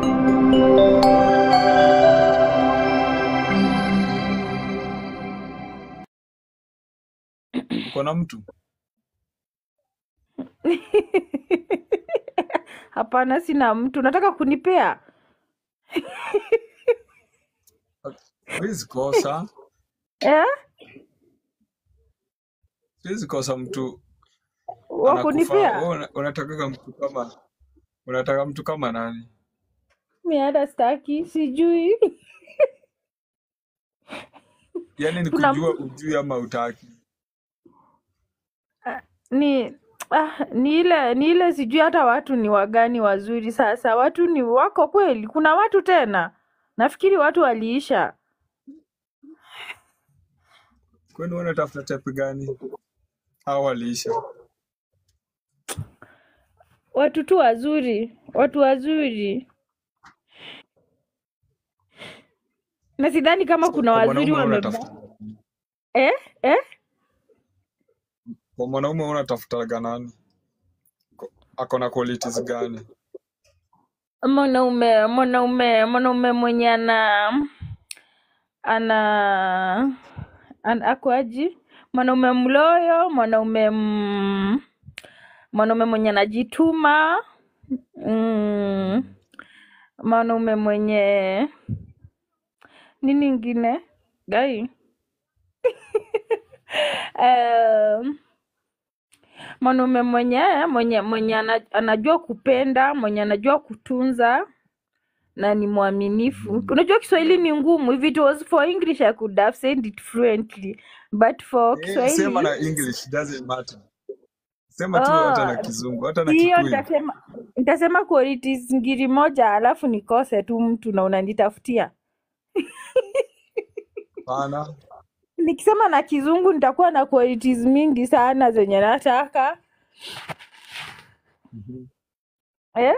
Uko na mtu? Hapana, sina mtu. Nataka kunipea Siwezi kosa, eh? siwezi kosa mtu wa anakufaa. kunipea Wewe una- unataka mtu kama unataka mtu kama nani? mi hata staki, sijui Yaani ni kuna kujua mtu ujui ama utaki. ah, ni ah, ni ile ni ile sijui hata watu ni wagani wazuri. Sasa watu ni wako kweli? Kuna watu tena, nafikiri watu waliisha. Kwani wewe unatafuta type gani? Au waliisha? Watu tu wazuri, watu wazuri, na sidhani kama So, kuna kwa wazuri mwanaume wewe wameba unatafuta eh? Eh? kwa mwanaume wewe unatafutaga nani? Ko- Ako na qualities gani? Mwanaume mwanaume mwanaume mwenye ana ana an, akwaji mwanaume mloyo, mwanaume mm, mwanaume mwenye anajituma mm, mwanaume mwenye nini ingine gai um, mwanaume mwenye mwenye mwenye ana, anajua kupenda, mwenye anajua kutunza na ni mwaminifu. Mm. Unajua Kiswahili ni ngumu. If it was for English I could have said it fluently, but for Eh, sema Kiswahili na English, doesn't matter. Sema tu hata na oh, Kizungu, hata na hiyo Kikuyu. nitasema nitasema qualities ngiri moja, alafu nikose tu mtu na unanitafutia. Hapana. Nikisema na Kizungu nitakuwa na qualities mingi sana zenye nataka Mhm. eh?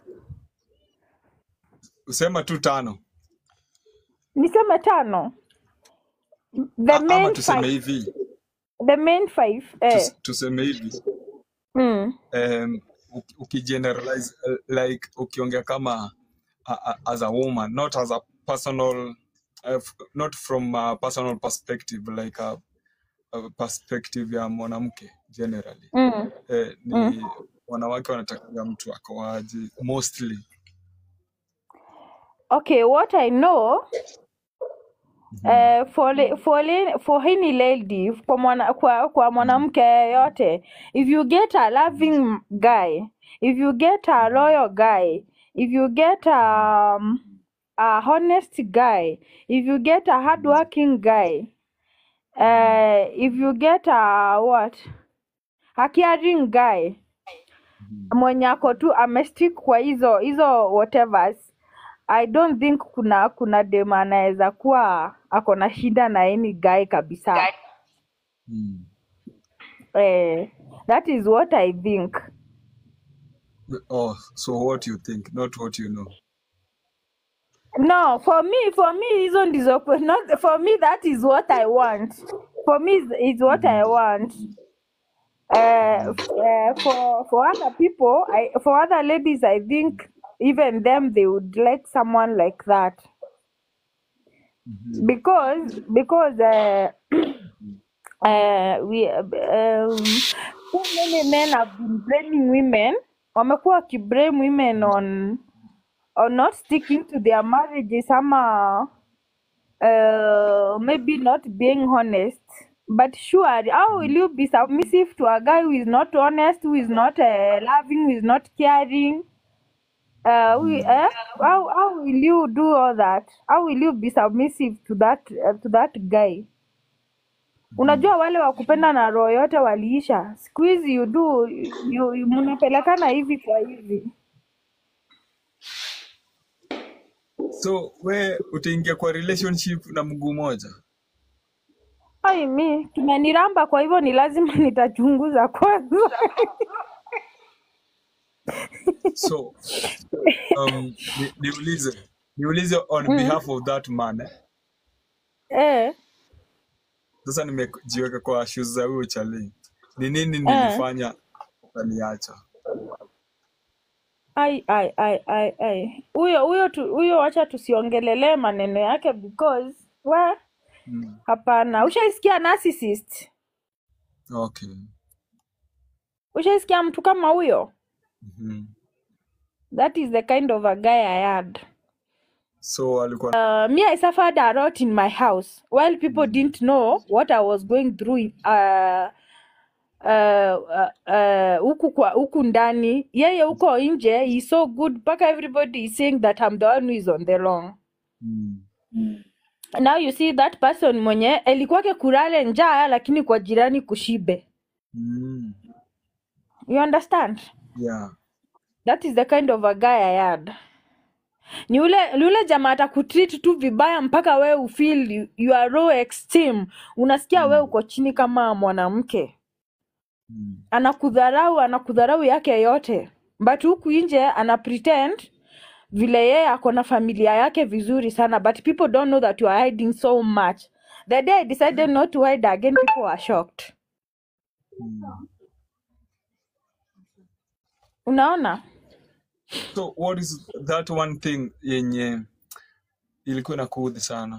Usema tu tano. Niseme tano. The A, ama main tuseme five. hivi. The main five. Eh. Tus, tuseme hivi. Mm. Um, ukigeneralize uh, like ukiongea kama a, a, as a woman, not as a personal uh, f- not from a personal perspective like a, a perspective ya mwanamke generally. Mm. Eh, Mm. ni wanawake wanataka mtu akoaje mostly. Okay, what I know Mhm. uh, for le- for le- for any lady kwa mwana, kwa, kwa Mhm. mwanamke yoyote if you get a loving guy if you get a Mhm. loyal guy if you get a, um, a honest guy if you get a Mhm. hardworking guy Mhm. uh, if you get a what a caring guy Mhm. mwenye ako tu amestick kwa hizo hizo whatevers I don't think kuna kuna dem anaweza kuwa ako na shida na any guy kabisa. Mhm. Eh, that is what I think. Oh, so what you think, not what you know. No, for me, for me hizo ndizo kwe- not for me that is what I want. For me is, is what I Mhm. want. Uh, Mhm. f- uh, for for other people, I for other ladies, I think even them they would like someone like that Mhm. because because uh, uh, we um, so many men have been blaming women wamekuwa wakiblame women on on not sticking to their marriages ama uh, maybe not being honest but sure how will you be submissive to a guy who is not honest who is not uh, loving who is not caring uh, we, Mhm. eh? how, how will you do all that how will you be submissive to that uh, to that guy Mhm. unajua wale wa kupenda na roho yote waliisha siku hizi you do you, you, mnapelekana hivi kwa hivi So we utaingia kwa relationship na mguu moja? ai mi kimeniramba kwa hivyo ni lazima nitachunguza kwanza So um, ni, niulize niulize on mm. behalf of that man eh? eh, Sasa nimejiweka kwa shoes za huyo chali, ni nini eh. nilifanya ukaniacha? ai ai ai ai ai huyo huyo tu- huyo wacha tusiongelelee maneno yake because we Mm. hapana ushaisikia narcissist Okay. ushaisikia mtu kama huyo Mhm. that is the kind of a guy i had So alikuwa uh, me i suffered a lot in my house while people Mm. didn't know what i was going through in- uh, uh, uh, uh, huku kwa huku ndani yeye huko nje he is so good mpaka everybody is saying that i'm the one who is on the wrong Mm. now you see that person mwenye elikuwake kurale njaa lakini kwa jirani kushibe Mm. you understand Yeah. that is the kind of a guy i had ni ule ni ule jamaa atakutreat tu vibaya mpaka wewe ufeel you, you are low esteem unasikia wewe Mm. uko chini kama mwanamke Mm. anakudharau anakudharau yake yote but huku nje ana pretend vile yeye ako na familia yake vizuri sana but people don't know that you are hiding so much the day i decided not to hide again people were shocked Mm. unaona So what is that one thing yenye ilikuwa inakuudhi sana?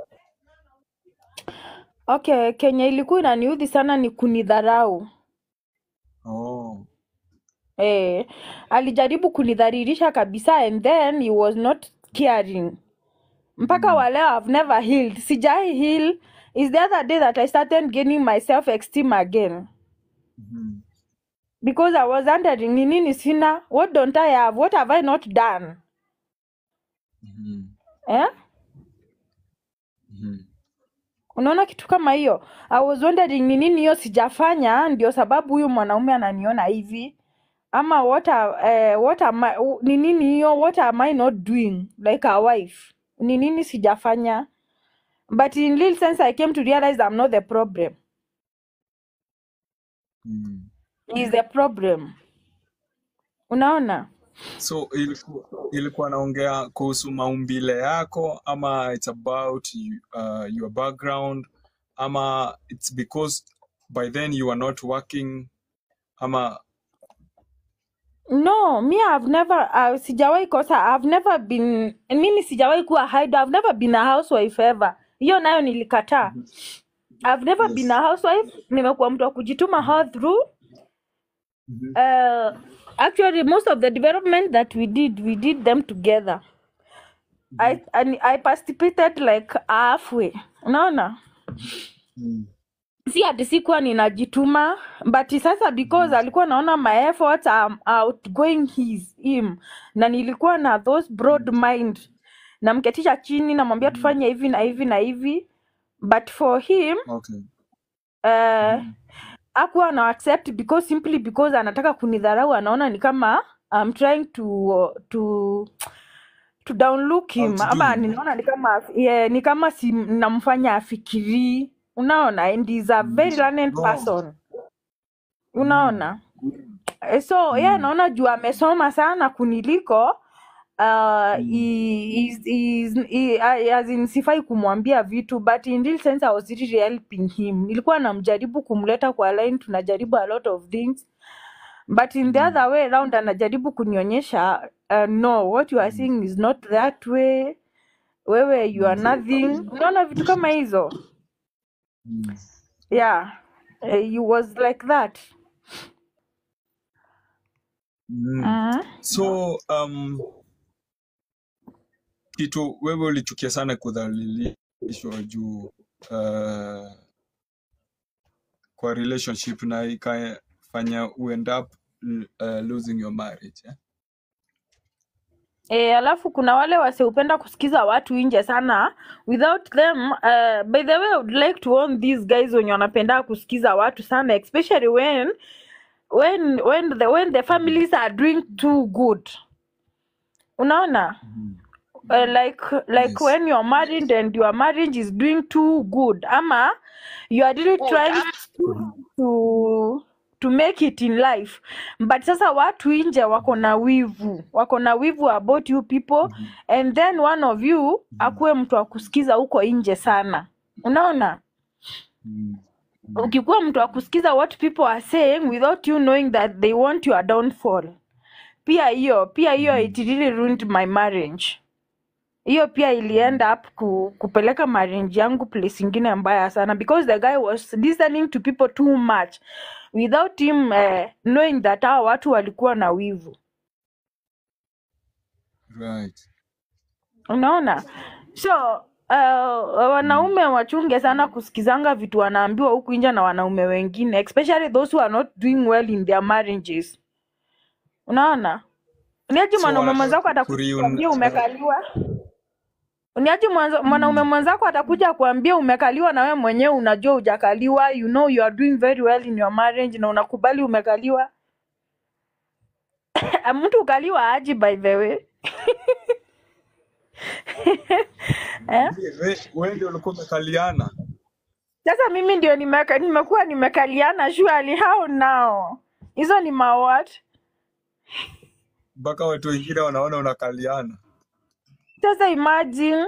okay kenye ilikuwa inaniudhi sana ni kunidharau Oh. eh, alijaribu kunidhalilisha kabisa and then he was not caring mpaka Mm. wa leo I've never healed sijai heal is the other day that I started gaining my self esteem again Mhm. because I was wondering ni nini sina what don't I have what have I not done Mhm. eh? Mhm. unaona kitu kama hiyo I was wondering ni nini hiyo sijafanya ndio sababu huyu mwanaume ananiona hivi ama what are, eh, what am I, u- ni nini hiyo what am I not doing like a wife ni nini sijafanya but in real sense I came to realize I'm not the problem Mm. is the problem unaona So ilikuwa ilikuwa naongea kuhusu maumbile yako ama it's about you, uh, your background ama it's because by then you are not working ama no me I've never uh, sijawahi kosa I've never been mimi sijawahi kuwa hide I've never been a housewife ever hiyo nayo nilikataa Mhm. I've never been yes. a housewife nimekuwa mtu wa kujituma all through Mhm. uh, actually most of the development that we did we did them together I, Mhm. and I participated like halfway unaona Mm. si ati sikuwa ninajituma but sasa because Mhm. alikuwa naona my efforts are outgoing his him na nilikuwa na those broad Mhm. mind namketisha chini namwambia Mhm. tufanye hivi na hivi na hivi but for him Okay. uh, Mhm. akuwa na accept because simply because anataka kunidharau anaona ni kama I'm trying to to to downlook him Outdo ama him. ninaona ni kama yeah, ni kama si namfanya afikirii unaona and he's a very Mhm. learned Oh. person Mm. unaona Eh, so yeye Mm. anaona juu amesoma sana kuniliko uh, Mm. he, is, is, he, uh, as in sifai kumwambia vitu but in real sense I was really helping him nilikuwa namjaribu kumleta kwa line tunajaribu a lot of things but in the Mm. other way around anajaribu kunionyesha uh, no what you are Mm. saying is not that way wewe you are Mm. nothing unaona vitu kama hizo Mm. yeah uh, he was like that Mm. mm. So um, kitu wewe ulichukia sana kudhalilishwa juu uh, kwa relationship na ikafanya you end up uh, losing your marriage eh? E, alafu kuna wale wasiopenda kusikiza watu nje sana without them uh, by the way I would like to warn these guys wenye wanapenda kusikiza watu sana especially when when when the, when the families are doing too good unaona Mhm. uh, like like Yes. when you're married and your marriage is doing too good ama you are really trying Mhm. to to make it in life but sasa watu nje wako na wivu wako na wivu about you people Mhm. and then one of you Mhm. akuwe mtu wa kusikiza huko nje sana unaona Mhm. Mhm. ukikuwa mtu wa kusikiza what people are saying without you knowing that they want your downfall pia hiyo pia hiyo Mm. it really ruined my marriage hiyo pia ili end up ku, kupeleka marriage yangu place ingine mbaya sana because the guy was listening to people too much without him eh, knowing that hao watu walikuwa na wivu Right. unaona so uh, wanaume wachunge sana kusikizanga vitu wanaambiwa huku nje na wanaume wengine especially those who are not doing well in their marriages unaona uniaji So mwanaume wanataka mwenzako ku- atakuja kureun kuambia uh, umekaliwa uniaji mwanzo- mwanaume mm. mwenzako atakuja kuambia umekaliwa na wewe mwenyewe unajua hujakaliwa you know you are doing very well in your marriage na unakubali umekaliwa mtu ukaliwa aji by the way eh? We, we ndio ulikuwa umekaliana Sasa mimi ndio nimeka, nimekuwa nimekaliana surely how now? Hizo ni mawat. mpaka watu wengine wanaona unakaliana. Sasa imagine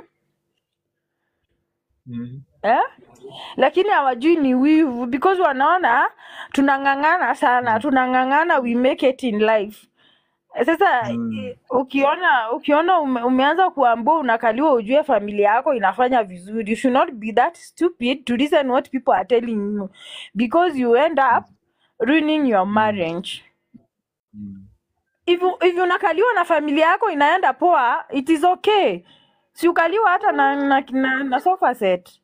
Mm. eh? Lakini hawajui ni wivu because wanaona tunang'ang'ana sana, Mm. tunang'ang'ana we make it in life. Sasa Mm. i- ukiona ukiona ume, umeanza kuambua unakaliwa, ujue familia yako inafanya vizuri. You should not be that stupid to listen what people are telling you because you end up ruining your Mm. marriage. Mm. if you- if unakaliwa na familia yako inaenda poa it is okay si ukaliwa hata na, na, na, na sofa set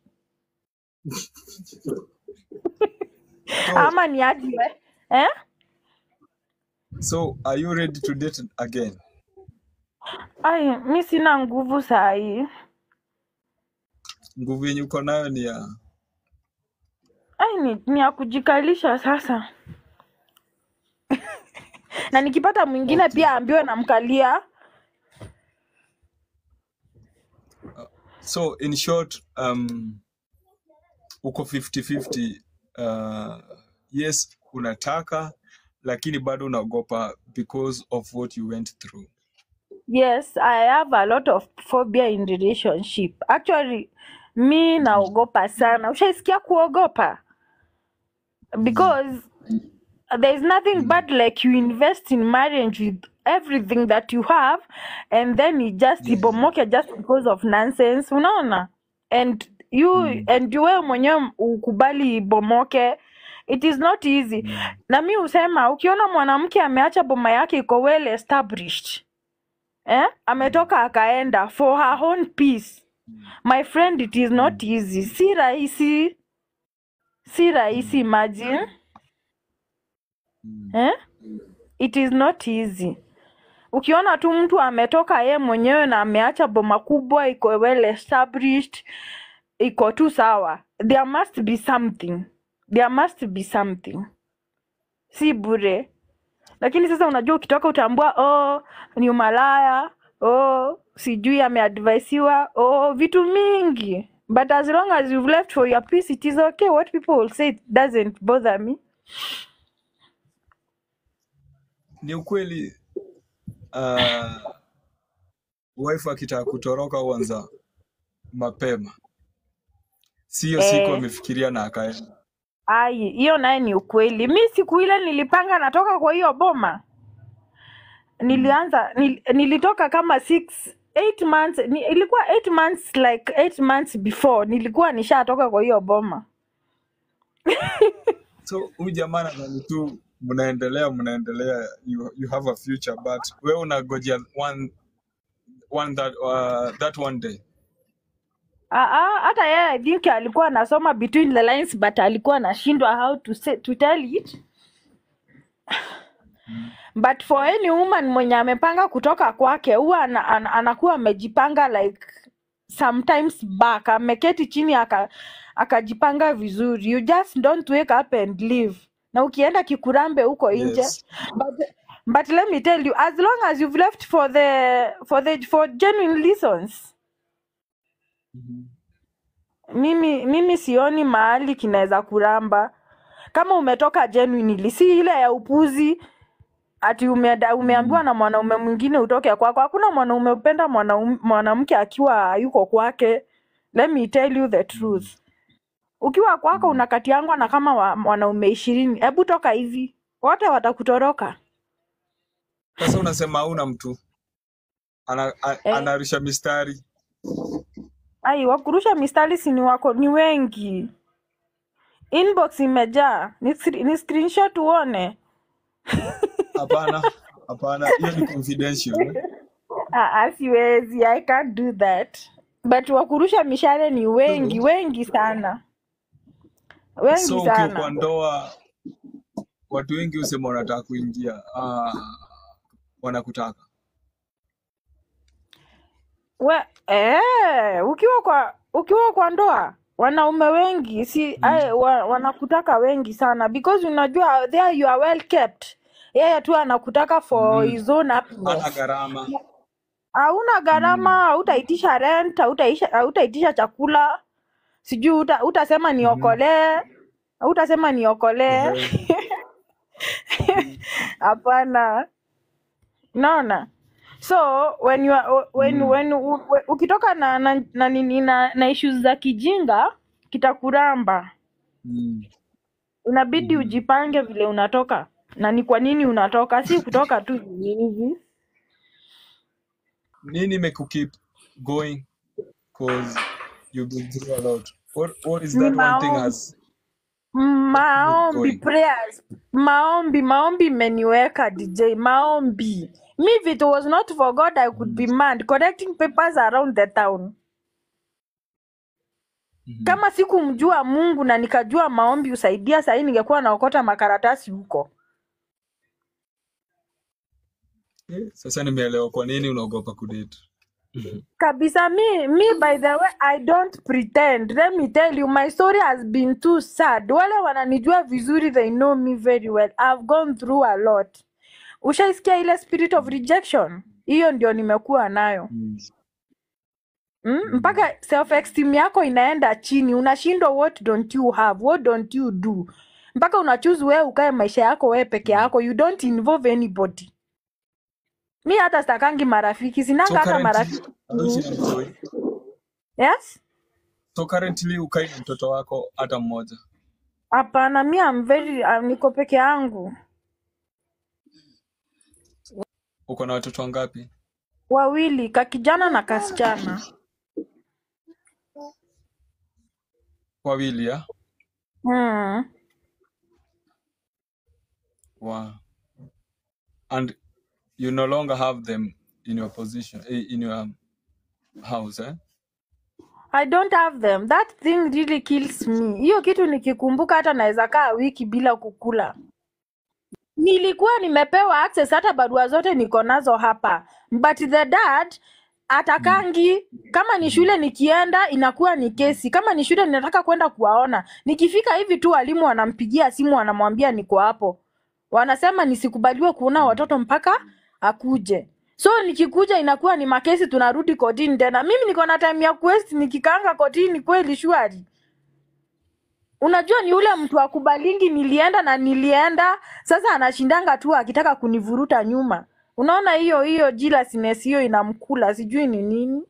So, ama ni aje eh? so are you ready to date again? ai mi sina nguvu saa hii Nguvu yenye uko nayo ni ya ai ni, ni ya kujikalisha sasa na nikipata mwingine okay. pia ambiwe namkalia So in short, um, uko 50-50. Uh, yes, unataka lakini bado unaogopa because of what you went through. yes i have a lot of phobia in relationship actually mi Mm. naogopa sana ushaisikia kuogopa Mm. because there is nothing Mm. bad like you invest in marriage with everything that you have and then it just Yeah. ibomoke just because of nonsense unaona and you Mm. and wewe mwenyewe ukubali ibomoke it is not easy Mm. na mi husema ukiona mwanamke ameacha boma yake iko well established eh? Mm. ametoka akaenda for her own peace Mm. my friend it is not Mm. easy si rahisi si rahisi Mm. imagine Mm. eh? it is not easy ukiona tu mtu ametoka ye mwenyewe na ameacha boma kubwa iko well established iko tu sawa there must be something there must be something si bure lakini sasa unajua ukitoka utaambua oh ni umalaya oh sijui ameadvaisiwa oh vitu mingi but as long as you've left for your peace it is okay what people will say it doesn't bother me Ni ukweli uh, wife akitaka kutoroka huanza mapema, siyo siku eh, amefikiria na akaenda. ai hiyo naye ni ukweli mi siku ile nilipanga natoka kwa hiyo boma Mm. nilianza nil, nilitoka kama six eight months ni, ilikuwa eight months like eight months before nilikuwa nishatoka kwa hiyo boma So huyu jamaa nadhani tu mnaendelea mnaendelea, you, you have a future but wewe unagojea one, one that, uh, that one day. Ah, ah, hata yeye I think alikuwa anasoma between the lines but alikuwa anashindwa how to say, to tell it Mm. but for any woman mwenye amepanga kutoka kwake huwa ana, ana, anakuwa amejipanga like sometimes back ameketi chini aka akajipanga vizuri you just don't wake up and leave na ukienda kikurambe huko nje Yes. but, but let me tell you as long as you've left for the for the for genuine reasons Mhm. mimi mimi sioni mahali kinaweza kuramba kama umetoka genuinely si ile ya upuzi ati umeada, umeambiwa Mm. na mwanaume mwingine utoke kwako hakuna mwanaume upenda mwanaume- mwanamke akiwa yuko kwake let me tell you the Mm. truth ukiwa kwako Mm. unakatiangwa na kama wa, wanaume ishirini hebu toka hivi wote watakutoroka Sasa unasema hauna mtu ana, a, eh, anarisha mistari. ai wakurusha mistari si ni wako ni wengi inbox imejaa ni, scre- ni screenshot uone Hapana, hapana, hiyo ni confidential. eh. Ah, ah, siwezi i can't do that but wakurusha mishale ni wengi So, wengi sana wengi so ukiwa sana kwa ndoa, watu wengi husema wanataka kuingia, ah, wanakutaka. We, eh, ukiwa kwa ukiwa kwa ndoa wanaume wengi si Mm. ai, wa, wanakutaka wengi sana because unajua there you are well kept yeye tu anakutaka for Mm. his own Hana happiness gharama. hauna Mm. gharama hautaitisha rent hautaitisha hautaitisha chakula sijui uta, utasema Mhm. niokolee utasema niokolee Ehe. Mm. hapana unaona so when you are, when, Mm. when u- u- ukitoka na na, na, nini na, na issues za kijinga kitakuramba Mm. inabidi Mhm. ujipange vile unatoka na ni kwa nini unatoka si kutoka tu hivi hivi Nini make you keep going? Cause you've been through a lot. What What is ni that one thing maombi has kept you maombi going? prayers maombi maombi imeniweka dj maombi me if it was not for god i could Mm. be mad collecting papers around the town Mhm. kama sikumjua mungu na nikajua maombi husaidia sahii ningekuwa naokota makaratasi huko Eh, Sasa nimeelewa kwa nini unaogopa kudate. Mhm. kabisa mi mi by the way i don't pretend let me tell you my story has been too sad wale wananijua vizuri they know me very well i've gone through a lot ushaisikia ile spirit of rejection hiyo ndio nimekuwa nayo Mm. mm? Mhm. mpaka self esteem yako inaenda chini unashindwa what don't you have what don't you do mpaka unachuzi wewe ukae maisha yako wewe peke Mm. yako you don't involve anybody mi hata stakangi marafiki So sinanga hata currently marafiki unaishi mm. na mtoi. yes So currently ukai na mtoto wako hata mmoja. hapana mi am very um, niko peke yangu Uko na watoto wangapi? wawili kakijana na kasichana Wawili ya? mm. Wow. And you no longer have them in your position, eh, in your house, eh? i don't have them that thing really kills me hiyo kitu nikikumbuka hata naweza kaa wiki bila kukula nilikuwa nimepewa access hata barua zote niko nazo hapa but the dad Mm. atakangi kama ni shule nikienda inakuwa ni kesi kama ni shule ninataka kwenda kuwaona nikifika hivi tu walimu wanampigia simu wanamwambia niko hapo wanasema nisikubaliwe kuona Mm. watoto mpaka akuje so nikikuja inakuwa ni makesi tunarudi kotini tena mimi niko na time ya quest nikikaanga kotini kweli shwari unajua ni ule mtu akubalingi nilienda na nilienda sasa anashindanga tu akitaka kunivuruta nyuma unaona hiyo hiyo jealousness hiyo inamkula sijui ni nini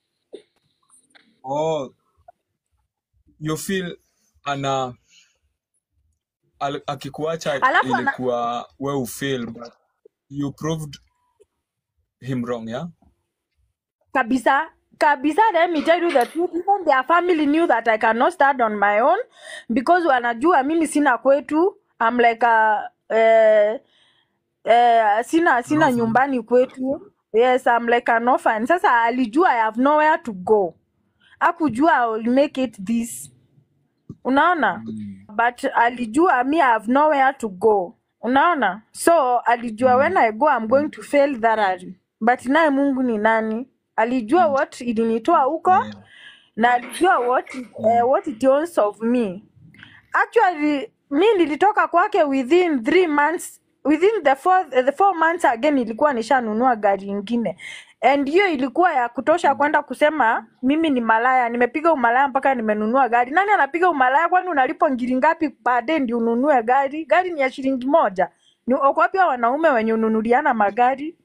Oh, you feel ana al, akikuacha alafu ana, ilikuwa we ufeel but you proved him wrong, yeah? kabisa kabisa let me tell you the truth even their family knew that i cannot stand on my own because wanajua mimi sina kwetu I'm like a, eh, eh, sina An sina orphan. nyumbani kwetu yes I'm like an orphan sasa alijua i have nowhere to go akujua I will make it this unaona Mm. but alijua me I have nowhere to go unaona so alijua when Mm. i go i'm going to fail thoroughly but naye mungu ni nani alijua Mm. what ilinitoa huko Yeah. na alijua what, Mm. uh, what it wants of me actually mi nilitoka kwake within three months within the four, the four months again ilikuwa nishanunua gari ingine and hiyo ilikuwa ya kutosha Mm. kwenda kusema mimi ni malaya nimepiga umalaya mpaka nimenunua gari nani anapiga umalaya kwani unalipwa ngiri ngapi baadaye ndio ununue gari gari ni ya shilingi moja ni wako wapi hao wanaume wenye ununuliana magari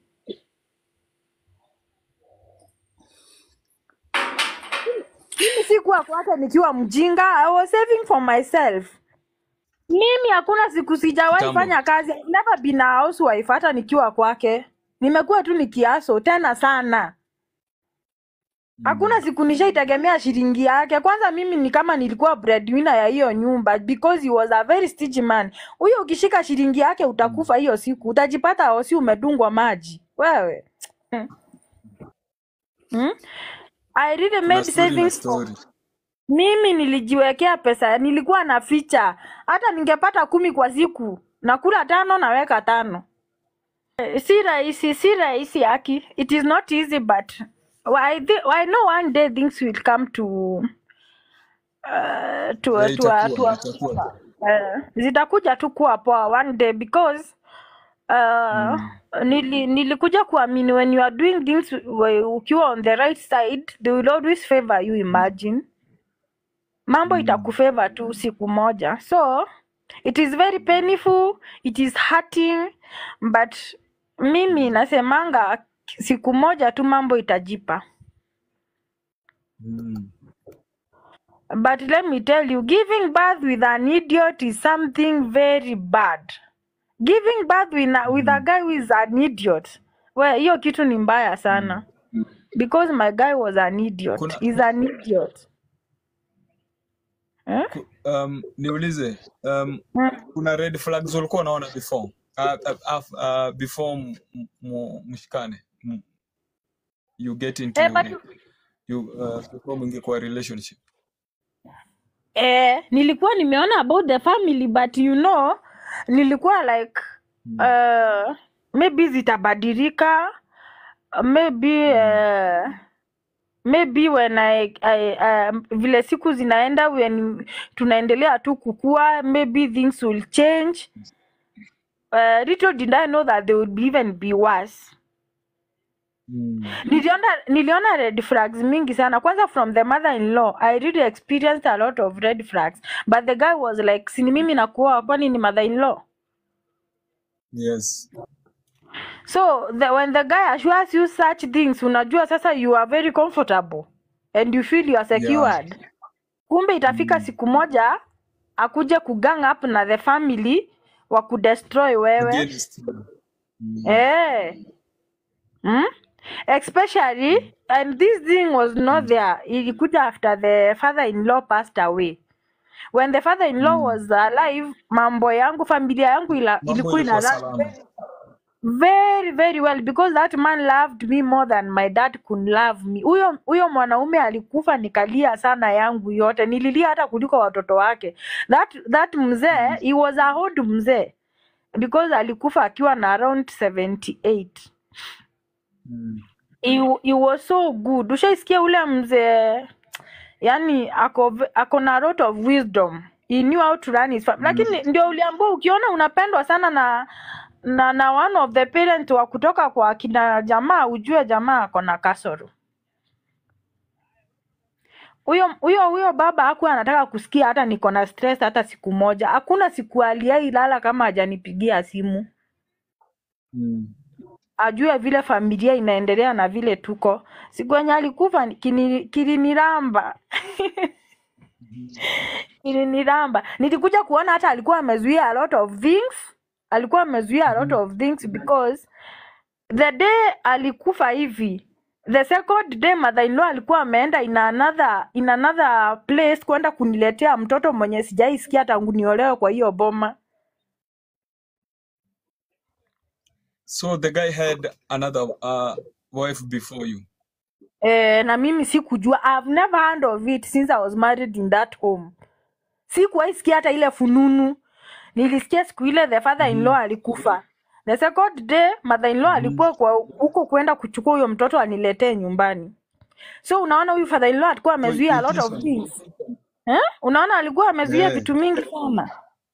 mimi sikuwa kwake nikiwa mjinga i was saving for myself mimi hakuna siku sijawahi Kitambo. fanya kazi I've never been a housewife hata nikiwa kwake nimekuwa tu nikiaso tena sana hakuna Mm. siku nishaitegemea shilingi yake kwanza mimi ni kama nilikuwa breadwinner ya hiyo nyumba because he was a very stingy man huyo ukishika shilingi yake Mm. utakufa hiyo siku utajipata osi umedungwa maji wewe hmm. Hmm? I really Kuna made story na savings for story. mimi nilijiwekea pesa nilikuwa na ficha hata ningepata kumi kwa siku nakula tano naweka tano Eh, si rahisi si rahisi aki it is not easy but I, thi- I know one day things will come to uh, to, Eh, to, a- to itakuwa a itakuwa. uh, zitakuja tu kuwa poa one day because uh, Mm. nili, nilikuja kuamini when you are doing things we- ukiwa on the right side they will always favor you imagine mambo Mm. itakufavor tu siku moja so it is very painful it is hurting but mimi nasemanga siku moja tu mambo itajipa Mm. but let me tell you giving birth with an idiot is something very bad giving birth with a, with a Mm. guy who is an idiot well hiyo kitu ni mbaya sana Mm. because my guy was an idiot Kuna is an idiot eh? ku, um, niulize um, Mm. kuna red flags ulikuwa unaona before uh, uh, uh, uh, before m- m- mu- mshikane m- you get into Eh, but you uh, before mwingie kwa relationship eh, nilikuwa nimeona about the family but you know nilikuwa like mm. uh, maybe zitabadilika maybe Mm. uh, maybe when I, I, um, vile siku zinaenda when tunaendelea tu kukua maybe things will change uh, little did I know that they would be even be worse Mm. niliona niliona red flags mingi sana kwanza from the mother in law i really experienced a lot of red flags but the guy was like sini mimi nakuoa kwani ni mother in law yes so the, when the guy assures you such things unajua sasa you are very comfortable and you feel you are yeah secured kumbe itafika mm. siku moja akuje kugang up na the family wa kudestroy wewe against you. mm. eh mm? especially and this thing was not Mm. there ilikuja after the father-in-law passed away when the father-in-law Mm. was alive mambo yangu familia yangu ila, mambo ilikuwa ina ilikuwa run salama very very well because that man loved me more than my dad could love me huyo huyo mwanaume alikufa nikalia sana yangu yote nililia hata kuliko watoto wake that that mzee mm. he was a old mzee because alikufa akiwa na around 78 Mm. he, he was so good ushaisikia ule mzee yani ako, v- ako na lot of wisdom he knew how to run his family. Mm. lakini ndio uliambua ukiona unapendwa sana na na na one of the parent wa kutoka kwa kina jamaa ujue jamaa ako na kasoro huyo huyo huyo baba hakuwa anataka kusikia hata niko na stress hata siku moja hakuna siku aliailala kama hajanipigia simu Mm. ajue vile familia inaendelea na vile tuko siku yenye alikufa ni- kini- kiliniramba Mhm. kiliniramba nilikuja kuona hata alikuwa amezuia a lot of things alikuwa amezuia a lot Mhm. of things because the day alikufa hivi the second day mother in law alikuwa ameenda in another in another place kwenda kuniletea mtoto mwenye sijaisikia tangu niolewe kwa hiyo boma so the guy had another uh, wife before you eh, na mimi sikujua I've never heard of it since I was married in that home sikuwahi sikia hata ile fununu nilisikia siku ile the father in law Mhm. alikufa the second day mother in law Mhm. alikuwa kwa huko kwenda kuchukua huyo mtoto aniletee nyumbani so unaona huyu father in law alikuwa so amezuia a lot of intention things eh? unaona alikuwa amezuia yeah. vitu mingi sana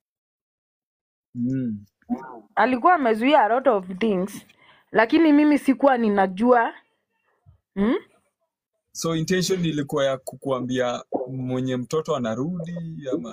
mm. alikuwa amezuia a lot of things lakini mimi sikuwa ninajua hmm? so intention ilikuwa ya kukuambia mwenye mtoto anarudi ama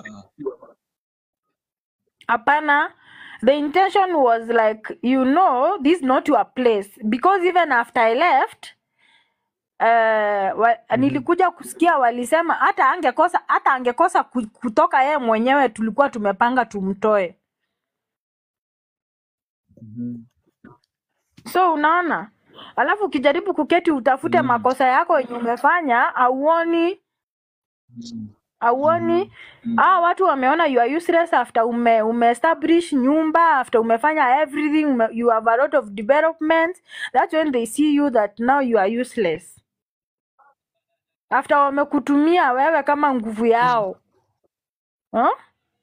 hapana the intention was like you know this is not your place because even after i left uh, wa, Mhm. nilikuja kusikia walisema hata angekosa hata angekosa ku- kutoka yeye mwenyewe tulikuwa tumepanga tumtoe Mhm. so unaona alafu ukijaribu kuketi utafute Mm. makosa yako yenye umefanya auoni Mm. auoni Mm. ah watu wameona you are useless after ume, ume establish nyumba after umefanya everything ume, you have a lot of development that's when they see you that now you are useless after wamekutumia wewe kama nguvu yao huh?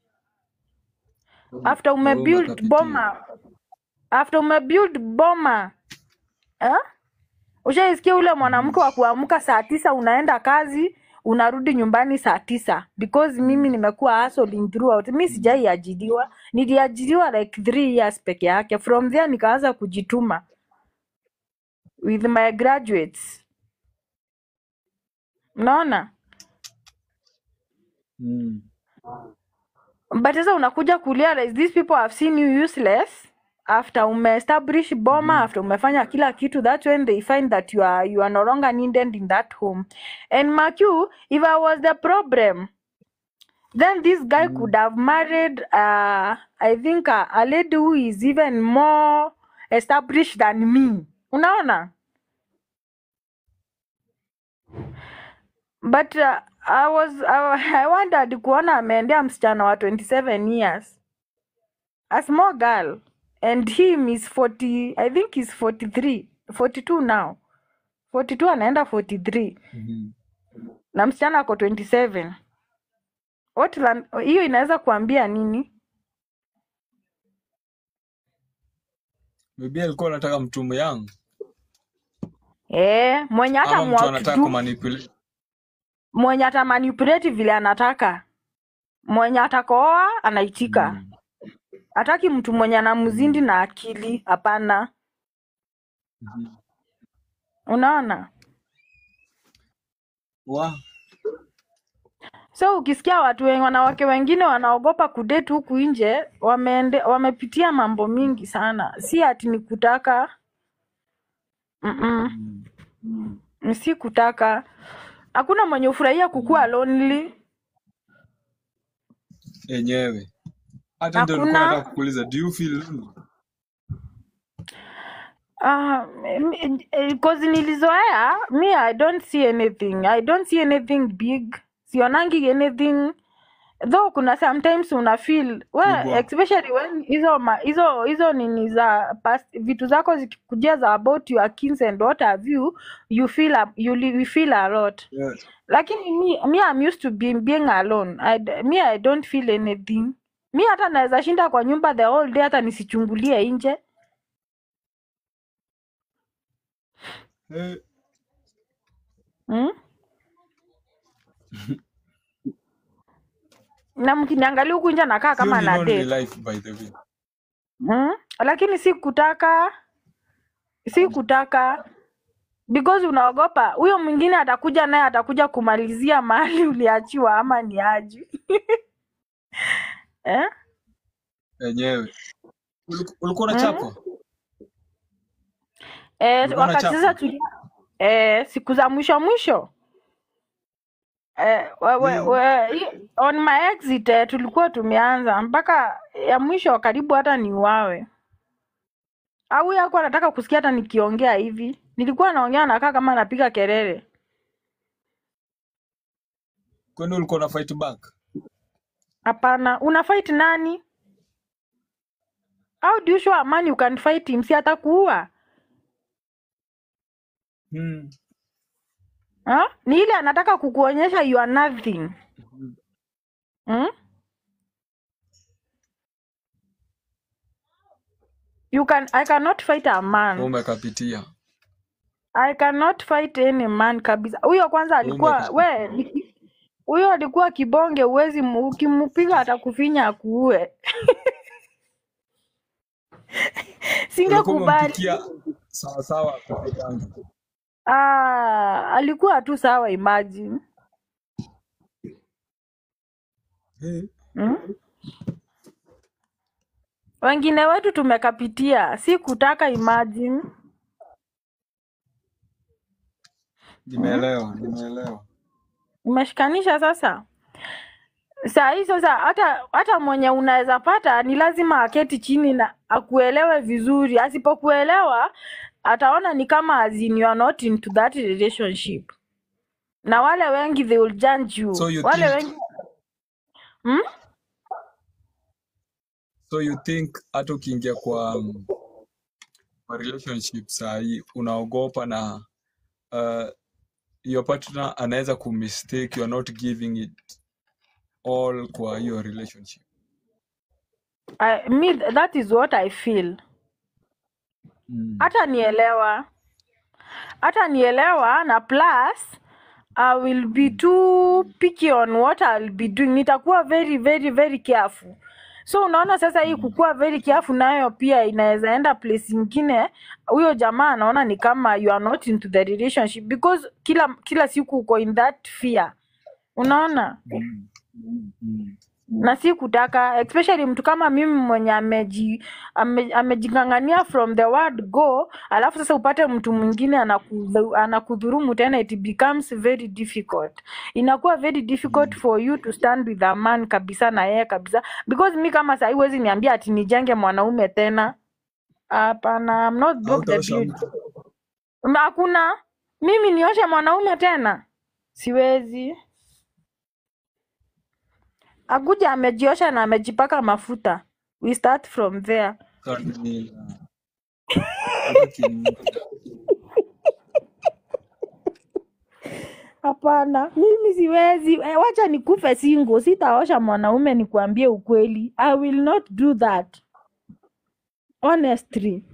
after ume Wewe build umekapitia. boma after ume build boma eh? ushaisikia ule mwanamke wa kuamka saa tisa unaenda kazi unarudi nyumbani saa tisa because mimi nimekuwa hustling throughout mi sijaiajiriwa niliajiriwa like three years peke yake from there nikaanza kujituma with my graduates unaona Mm. but sasa unakuja kurealize these people have seen you useless after umeestablish boma Mhm. after umefanya kila kitu that's when they find that you are you are no longer needed in that home and mark you if i was the problem then this guy Mm. could have married uh, i think uh, a lady who is even more established than me unaona but uh, i was I, i wondered kuona ameendea msichana wa 27 years a small girl and him is 40 i think he's 43 42 now 42 anaenda 43 Mhm. na msichana ako 27 What la- hiyo inaweza kuambia nini Maybe alikuwa anataka mtu young eh mwenye hata ama mtu anataka mwakdu kumanipulate. mwenye ata manipulate vile anataka mwenye atakooa anaitika Mm. hataki mtu mwenye anamzindi Mm. na akili hapana Mhm. unaona Wa. so ukisikia watu wengi, wanawake wengine wanaogopa kudate huku nje wameende, wamepitia mambo mingi sana si ati ni kutaka Mm-mm. Mm. Ni si kutaka hakuna mwenye ufurahia kukuwa lonely Enyewe. Hata ndio nilikuwa nataka hakuna kukuuliza, do you feel lonely? uh, cause nilizoea me i don't see anything i don't see anything big sionangi anything though kuna sometimes una feel well, Kubwa. especially when hizo ma- hizo hizo nini za past, vitu zako zikikujia za about your kins and what have you you feel a, you, li- you feel a lot Yeah. lakini me, me I'm used to being, being alone I, d- me I don't feel anything mi hata naweza shinda kwa nyumba the whole day hata nisichungulie nje Eh, mm? na mkiniangalia huku nje nakaa hiyo kama ni na lonely date life by the way. mm? lakini si kutaka si kutaka because unaogopa huyo mwingine atakuja naye atakuja kumalizia mahali uliachiwa ama ni aji eh? Enyewe. Uliku- Ulikuwa mm? unachapwa? Eh, Ulikuwa wakati sasa unachapwa? tuli eh, siku za mwisho mwisho eh, we, we, Eh, we, i- on my exit eh, tulikuwa tumeanza mpaka ya mwisho karibu hata niuawe au huyu hakuwa anataka kusikia hata nikiongea hivi nilikuwa naongea nakaa kama napiga kelele Kwani ulikuwa una fight back? hapana una fight nani how do you show a man you can fight him si atakuua Mm. ha? ni ile anataka kukuonyesha you are nothing Mhm. hmm? you can i cannot fight a Wewe man umekapitia. i cannot fight any man kabisa huyo kwanza Wewe alikuwa umekapitia. we ni- huyo alikuwa kibonge uwezi ukimpiga atakufinya akuue Ulikuwa singekubali umempikia sawa sawa kupigangi. ah, alikuwa tu sawa imagine Eh. hmm? wengine wetu tumekapitia si kutaka imagine hmm? Nimeelewa, nimeelewa. umeshikanisha sasa saa hii sasa hata hata mwenye unaweza pata ni lazima aketi chini na akuelewe vizuri asipokuelewa ataona ni kama as in you are not into that relationship na wale wengi they will judge you so you wale think wengi hmm? so you think hata ukiingia kwa um, kwa relationship sahii unaogopa na uh, your partner anaweza kumistake you are not giving it all kwa hiyo relationship I, me that is what I feel mm. hata nielewa hata nielewa na plus I will be too picky on what I'll be doing. Nitakuwa very very very careful. So unaona sasa hii kukuwa very careful nayo pia inaweza enda place ingine, huyo jamaa anaona ni kama you are not into the relationship because kila kila siku uko in that fear. Unaona? Mm. Mm. na si kutaka especially mtu kama mimi mwenye ameji ame, amejing'ang'ania from the word go alafu sasa upate mtu mwingine anakudhu- anakudhurumu tena it becomes very difficult inakuwa very difficult for you to stand with a man kabisa na yeye kabisa because mi kama sahii huwezi niambia ati nijenge mwanaume tena hapana I'm not broke the hautaosha build mtu Ma- hakuna mimi nioshe mwanaume tena siwezi akuja amejiosha na amejipaka mafuta we start from there Kamila. hata kimila hapana mimi siwezi eh, wacha nikufe singo sitaosha mwanaume nikuambie ukweli i will not do that honestly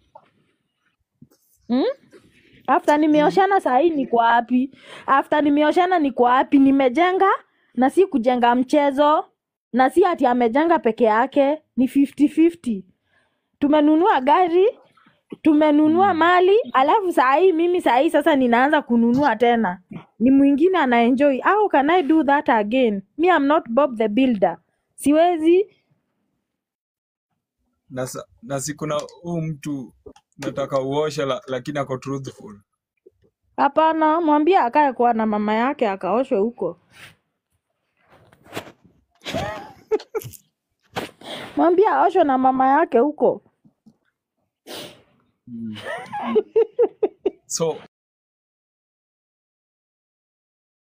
hmm? after nimeoshana sahii niko wapi after nimeoshana niko wapi nimejenga na si kujenga mchezo na si ati amejenga peke yake ni 50-50 tumenunua gari tumenunua mali alafu sahii mimi sahii sasa ninaanza kununua tena ni mwingine anaenjoy how can i do that again me I'm not bob the builder siwezi na, sa- na si kuna huu mtu nataka uoshe la, lakini ako truthful hapana mwambie akae kwa na mama yake akaoshwe huko mwambie aoshwe na mama yake huko mm. so